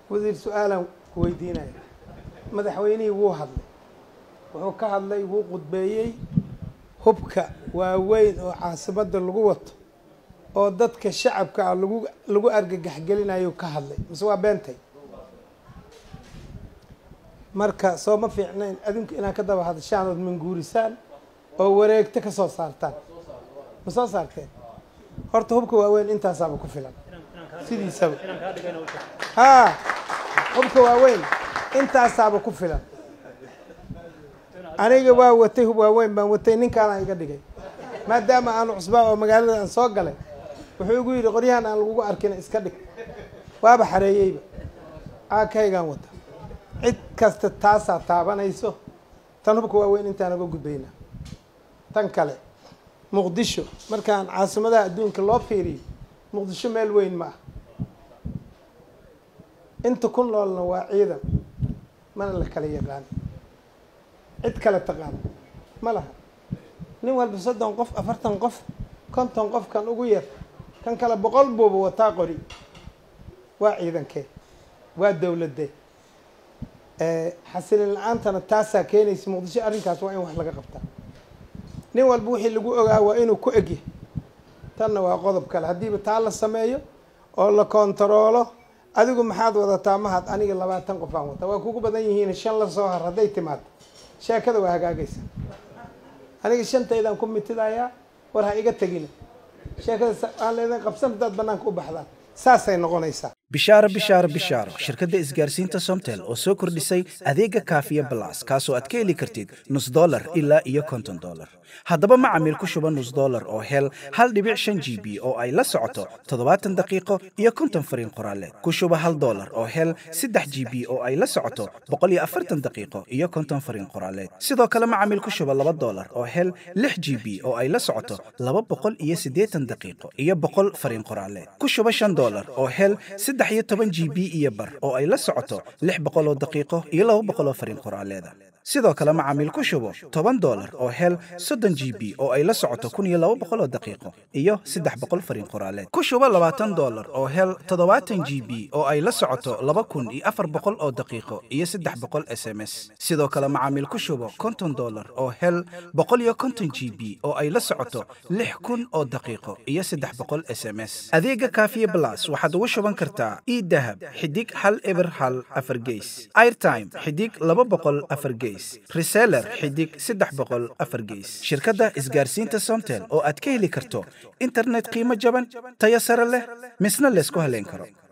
wasiir su-aalaan ku weydiinaya madaxweynihii wuu hadlay wuxuu ka hadlay wuu qudbeeyey hubka waaweyn oo caasimadda lagu wato oo dadka shacabka ah lagu lagu argagaxgelinayo ka hadlay mise waa beentay marka soo ma fiicnayn adinku inaad ka daba hadashaan ood manguurisaan oo wareegto ka soo saartaan ma soo saarteen horta hubka waaweyn intaasaaba ku filan sidiisaba haa hubka waaweyn intaasaaba ku filan aniga waa watay hub waaweyn baan watay ninkaana iga dhigay maadaama aanu cusbaa oo magaalada aan soo galay wuxuu igu yidhi qoryahan aan lagugu arkina iska dhig waaba xareeyeyba aakaygaan wata cid kasta taasaa taabanayso tan hubka waaweyn intaan uga gudbaynaa tan kale muqdisho markaan caasimadaha adduunka loo fiiriyo muqdisho meel weyn ma ah inta ku noolna waa ciidan mana la kala yaqaan cid kale taqaan ma laha nin walba soddon qof afartan qof konton qof kan ugu yar kan kale boqol buuba wataa qori waa ciidankee waa dowladee xasilin la-aantana taasaa keenaysa muqdisho arrinkaas waa in wax laga qabtaa nin walba wixii lagu ogaa waa inuu ku egyahay tanna waa qodob kale haddiiba taa la sameeyo oo la kontaroolo adigu maxaad wadataa mahad aniga labaatan qof aan wataa waa kugu badan yihiin shan la soo har hadday timaado sheekada waa hagaagaysa aniga shantaydaan ku mitidayaa war ha iga tegina sheekada aan leedan qabsan haddaad banaanka u baxdaan saasay noqonaysaa bishaaro bishaaro bishaaro shirkadda isgaarsiinta somtel oo soo kordhisay adeega kaafiya balas kaasoo aad ka heli kartid nus dolar ilaa iyo konton dolar haddaba macamiil ku shuba nus dolar oo hel hal dhibic shan g b oo ay la socoto toddobaatan daqiiqo iyo konton fariin qoraaleed ku shuba hal dolar oo hel saddex g b oo ay la socoto boqol iyo afartan daqiiqo iyo konton fariin qoraaleed sidoo kale macamiil ku shuba laba dolar oo hel lix g b oo ay la socoto laba boqol iyo siddeetan daqiiqo iyo boqol fariin qoraaleed ku shuba shan dolar oo hel saddex iyo toban g b iyo bar oo ay la socoto lix boqol oo daqiiqo iyo laba boqol oo fariin qoraaleeda sidoo kale macaamiil ku shubo toban dolar oo hel soddon g b oo ay la socoto kun iyo laba boqol oo daqiiqo iyo saddex boqol fariin qoraaleed ku shubo labaatan dolar oo hel toddobaatan g b oo ay la socoto laba kun iyo afar boqol oo daqiiqo iyo saddex boqol s m s sidoo kale macaamiil ku shubo konton dolar oo hel boqol iyo konton g b oo ay la socoto lix kun oo daqiiqo iyo saddex boqol s m s adeega kaafiye blas waxaad ugu shuban kartaa idahab xidig hal eber hal afar geys airtime xidig laba boqol afar geys reseller xidig saddex boqol afar geys shirkadda isgaarsiinta somtel oo aad ka heli karto internet qiimo jaban tayo sare leh misna laysku haleyn karo